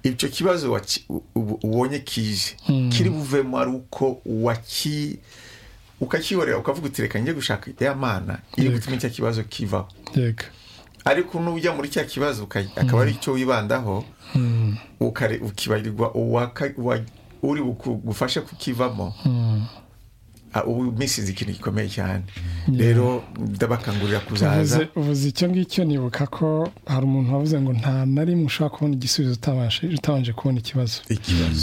icyo kibazo ubonye kije kiri buvemo ari uko waki ukakibonera ukavuga uti reka njye gushaka ya mana iri gutuma cya kibazo kivaho ariko n'ujya muri cya kibazo akaba ari icyo wibandaho ukibarirwa uri bugufashe kukivamo ubu minsi izi ikintu gikomeye cyane rero ndabakangurira kuzaza ubuze icyo ngicyo nibuka ko hari umuntu wavuze ngo nta na rimwe ushobora kubona igisubizo utabanje kubona ikibazo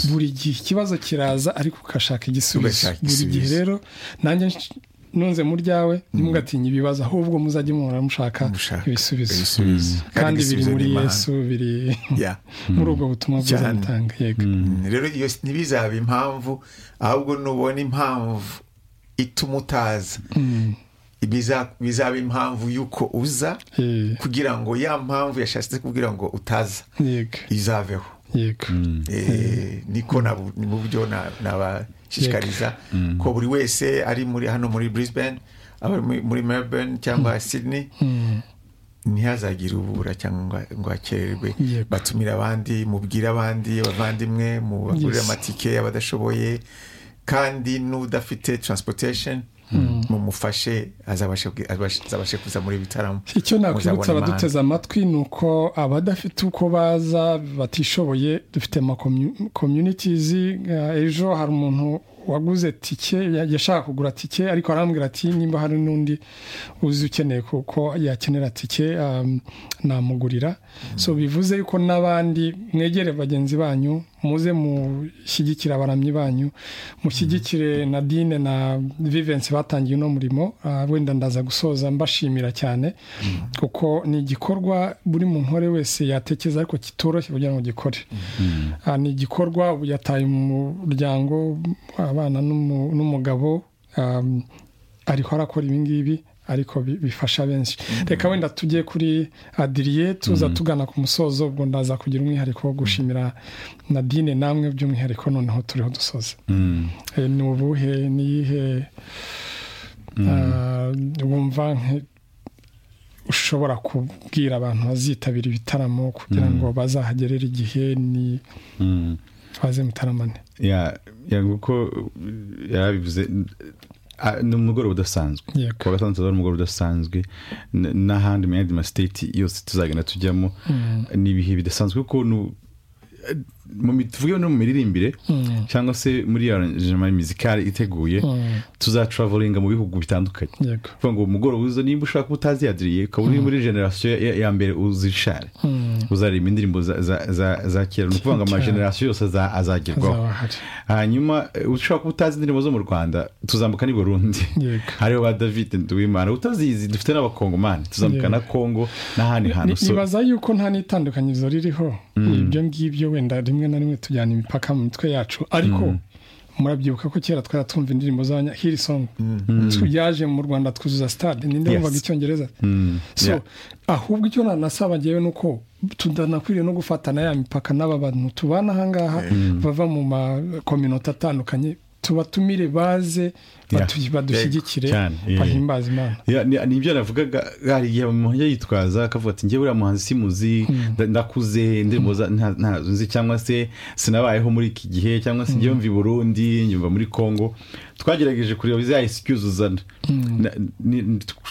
buri gihe ikibazo kiraza ariko ugashaka igisubizo buri gihe rero nanjye nunze mu ryawe ntimugatinye ibibazo ahubwo muzajya muhora mushaka ibisubizo kandi biri muri yesu biri muri ubwo butumwa bwiza mutanga yego rero iyo ntibizabe impamvu ahubwo nubona impamvu ituma utaza bizaba impamvu y'uko uza kugira ngo ya mpamvu yashatse kugira ngo utaza izaveho niko ni mu byo nabashishikariza ko buri wese ari muri hano muri Brisbane abari muri Melbourne cyangwa Sydney ntihazagire ubura cyangwa ngo hakererwe batumire abandi mubwire abandi abavandimwe mubagurire amatike abadashoboye kandi n'udafite transportation mumufashe azabashe kuza muri bitaramo icyo nakwibutsa abaduteze amatwi ni uko abadafite uko baza batishoboye dufite ama communities ejo hari umuntu waguze tike yashaka kugura tike ariko arambwira ati nimba hari n'undi uzi ukeneye kuko yakenera tike namugurira so bivuze yuko n'abandi mwegere bagenzi banyu muze mushyigikire abaramyi banyu mushyigikire na dine na vivensi batangiye uno murimo wenda ndaza gusoza mbashimira cyane kuko ni igikorwa buri muntu uwo ari wese yatekereza ariko kitoroshye kugira ngo gikore ni igikorwa ubu yataye umuryango abana n'umugabo ariho arakora ibingibi ariko bifasha benshi reka wenda tujye kuri adiriye tuza tugana ku musozo ubwo ndaza kugira umwihariko wo gushimira na dine namwe by'umwihariko noneho turiho dusoze ni ubuhe niyihe wumva ushobora kubwira abantu bazitabira ibitaramo kugira ngo bazahagerere igihe ni baze mutaramane kuko yarabivuze ni umugoroba udasanzwe kuwa gatanu tuzaba ari umugoroba udasanzwe n'ahandi mu yandi masiteti yose tuzagenda tujyamo ni ibihe bidasanzwe kuko tuvuge no mu miririmbire cyangwa se muri aranjema mizikari iteguye tuzatravolinga mu bihugu bitandukanye kuvuga ngo umugoroba uza nimba ushaka utaziyadiriye ukaba uri muri generasiyo ya mbere uzishare uzareba indirimbo za kera ni ukuvuga ngo amagenerasiyo yose azagerwaho hanyuma ushobora kuba utazi indirimbo zo mu rwanda tuzambuka n'i burundi hariho ba david nduwimana utazizi dufite n'abakongomani tuzambuka na kongo n'ahandi hantu nibaza yuko nta n'itandukanyirizo ririho ibyo ngibyo wenda rimwe na rimwe tujyana imipaka mu mitwe yacu ariko murabyibuka ko kera twari twumva indirimbo z'abanyahirisomu yaje mu rwanda twuzuza sitade ninde wumvaga icyongereza so ahubwo icyo nanasaba ngewe ni uko tudanakwiriye no gufatana ya mipaka n'aba bantu tubana ahangaha bava mu makominota atandukanye tubatumire baze badushyigikire bahimbaza imana ni ibyo navugaga hari igihe umuntu yitwaza akavuga ati njyewe uriya muhanzi simuzi ndakuze indirimbo ntazo nzi cyangwa se sinabayeho muri iki gihe cyangwa se njyewe mva i burundi nyumva muri congo twagerageje kureba za excuse uzana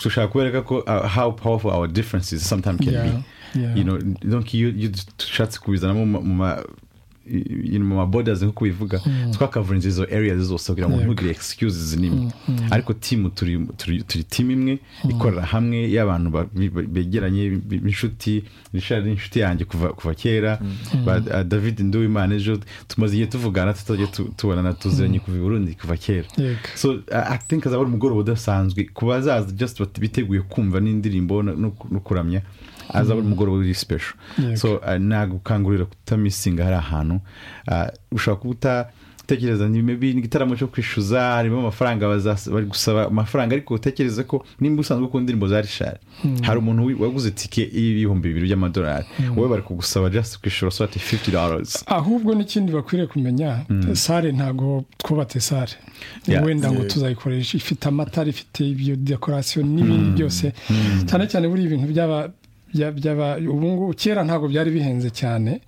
dushaka kubereka ko how powerful our differences sometimes can be donc iyo dushatse kubizanamo mu mu mabodas nk'uko ubivuga twakavurinze izo area zose kugira ngo ntugire excuses n'imwe ariko timu turi timu imwe ikorera hamwe y'abantu begeranye b'inshuti rishari n'inshuti yanjye kuva kera david nduwimana ejo tumaze igihe tuvugana tutajya tubonana tuziranye kuva i burundi kuva kera so i think azaba ari umugoroba udasanzwe ku bazaza just biteguye kumva n'indirimbo no kuramya azaba ari umugoroba uri sipesho so nagukangurira kutamisinga hari ahantu ushobora kuba utatekereza n'igitaramo cyo kwishyuza harimo amafaranga bari gusaba amafaranga ariko utekereza ko nimba usanzwe ukunda indirimbo za rishari hari umuntu waguze tike y'ibihumbi bibiri by'amadolari wowe bari kugusaba just kwishyura swati fifty dollars ahubwo n'ikindi bakwiriye kumenya sare ntabwo twubatse sare wenda ngo tuzayikoresha ifite amatara ifite ibyo dekorasiyo n'ibindi byose cyane cyane buriya ibintu byaba ubu ngubu kera ntabwo byari bihenze cyane